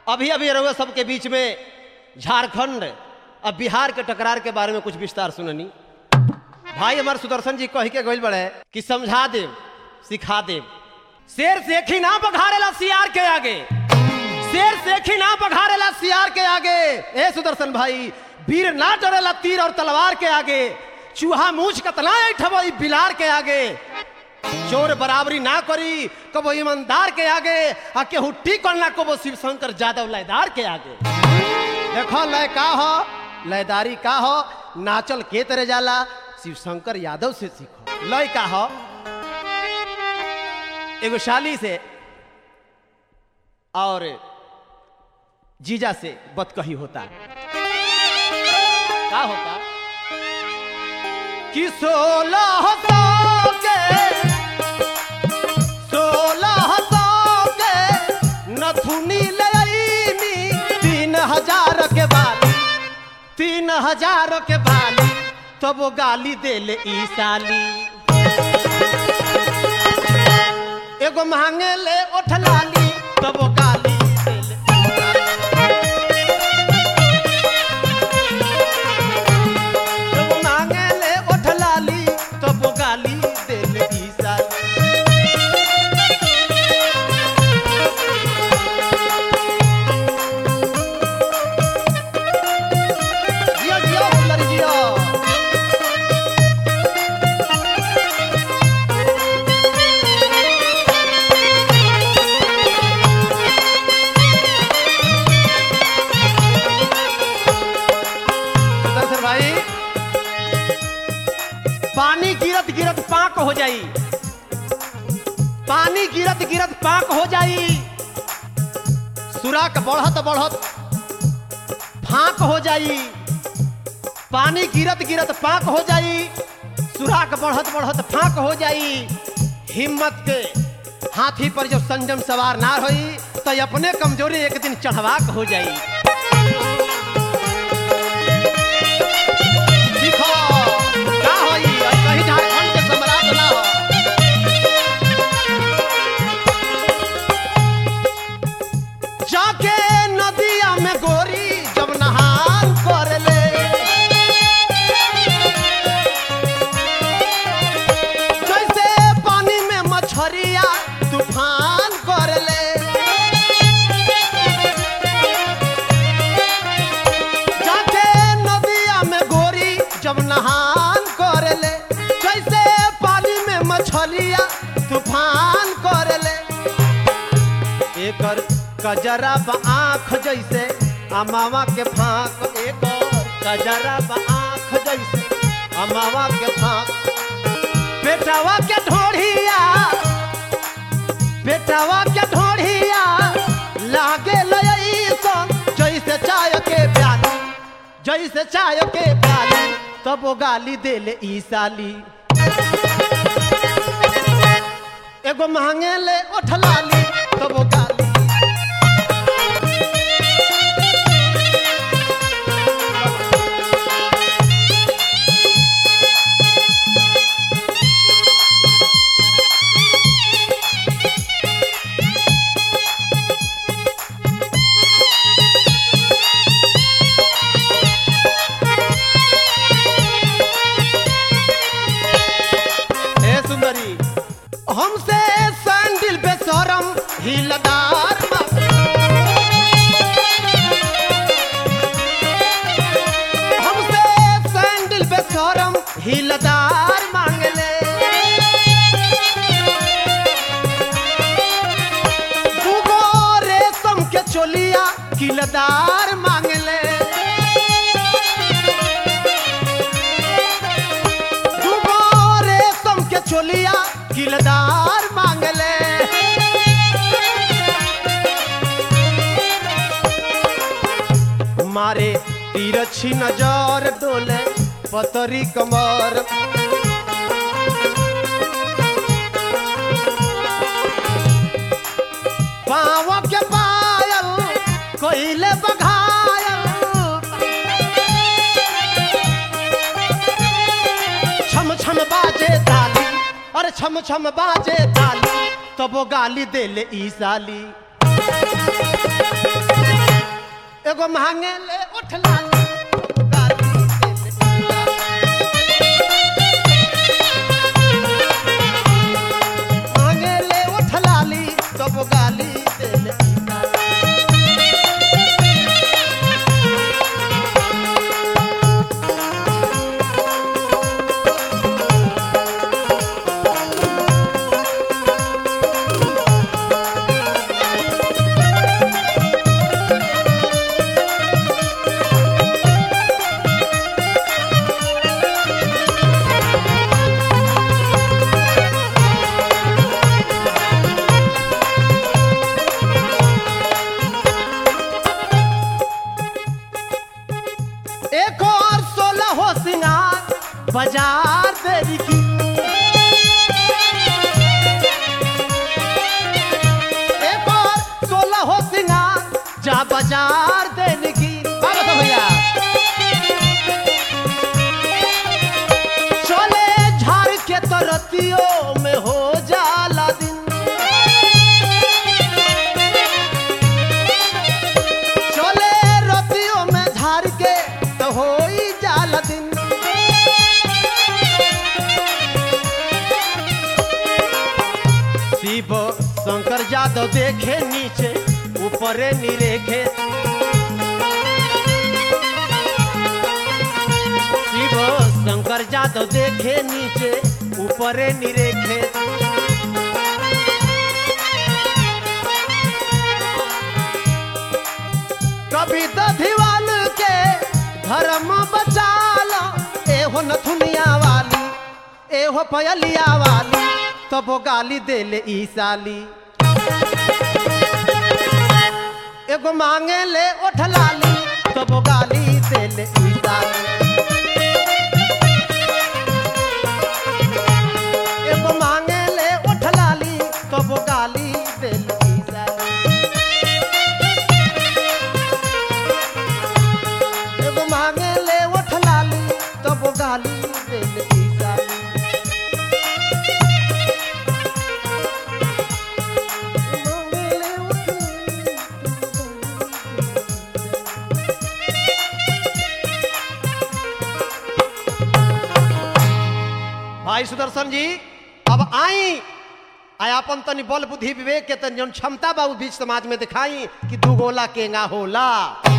अभी अभी रहुआ सबके बीच में झारखंड और बिहार के टकरार के बारे में कुछ विस्तार सुननी भाई हमारे सुदर्शन जी कह के गइल बड़े कि समझा दे सिखा दे शेर सेखी ना बघारेला सियार के आगे शेर सेखी ना बघारेला सियार के आगे ए सुदर्शन भाई वीर ना डरेला तीर और तलवार के आगे चूहा मूछ कतना ऐठबो ई बिलार के आगे चोर बराबरी ना करी कबो ईमानदार के आगे आ केहू टिकल ना कबो शिव शंकर यादव लयदार के आगे देखो लय का हो लयदारी का हो नाचल के तरह जाला शिव शंकर यादव से सीखो लय का हो एगो शाली से और जीजा से बतकही होता का होता कि सोलह सौ के सोलह सौ के नथुनी ले आईनी तीन हजार के बाली तीन हजार के बाली तब वो गाली दे ले ई साली एगो मांगे ले ओठ लाली तब वो गाली दे ले एगो मांगे ले ओठ लाली तब वो गाली दे ले ई साली जियो जियो सुंदरी जियो सुदर्शन भाई पानी गिरत गिरत पाक हो जाई पानी गिरत गिरत पाक हो जाई सुराक बढ़त बढ़त फाक हो जाई पानी गिरत गिरत पाक हो जाई सुराक बढ़त बढ़त फाक हो जाई हिम्मत के हाथी पर जब संजम सवार ना होई तो अपने कमजोरी एक दिन चढ़वाक हो जाई दिखो का होई और कहीं झारखंड के सम्राट ना हो जाके नदिया में गोरी जब नहान कर ले जैसे पानी में मछरिया तूफान कर ले जाके नदिया में गोरी जब नहान कर ले जैसे पानी में मछलिया तूफान कर ले एकर कजरा बा आँख जैसे अमावा के फाँक एकर कजरा बा आँख जैसे अमावा के फाँक बेटावा के ढोढ़िया बेटावा के ढोढ़िया लागे लयसन जैसे चाय के प्याली जैसे चाय के प्याली तब वो गाली दे ले ई साली एगो मांगे ले ओठ लाली तब वो गाली हे सुंदरी हमसे सैंडल बेसरम हिलदार मांगे। हमसे सैंडल बेसरम हिलदार मांगले दूगो रेशम के चोलिया किलदार मांगले दूगो रेशम के चोलिया किलदार मांगले मारे तिरछी नजर डोले पतरी कमर पाँव के पायल कोइले बघायल छम छम बाजे ताली अरे छम छम बाजे ताली तब वो गाली दे ले ई साली एगो मांगे ले उठ लाली तब गाली देले मांगे ले उठ लाली तब गाली देले एक और सोलह हो सिंगार बाजार तेरी की एक और सोलह हो सिंगार जा बाजार देने की बाबा तो भैया चले झाड़ के तो रतियों में हो जाला दिन चले रतियों में झाड़ के तो हो ही जाला दिन शिव शंकर जादव देखे नीचे ऊपरे निरेखे शिव शंकर जादव देखे नीचे ऊपरे निरेखे कभी दधिवाल के धर्म बचाला एहो नथुनिया वाली एहो पयलिया वाली तब गाली देले ई साली एगो मांगे ले ओठ लाली तब गाली देले ई साली एगो मांगे ले ओठ लाली तब गाली देले ई साली एगो मांगे ले ओठ लाली तब गाली देले ई साली मांगे ले ओठ लाली, तब गाली भाई सुदर्शन जी अब आई आयापन तनी बल बुद्धि विवेक के तनी जौन क्षमता बा उ बीच समाज में दिखाई कि दू गोला केंगा होला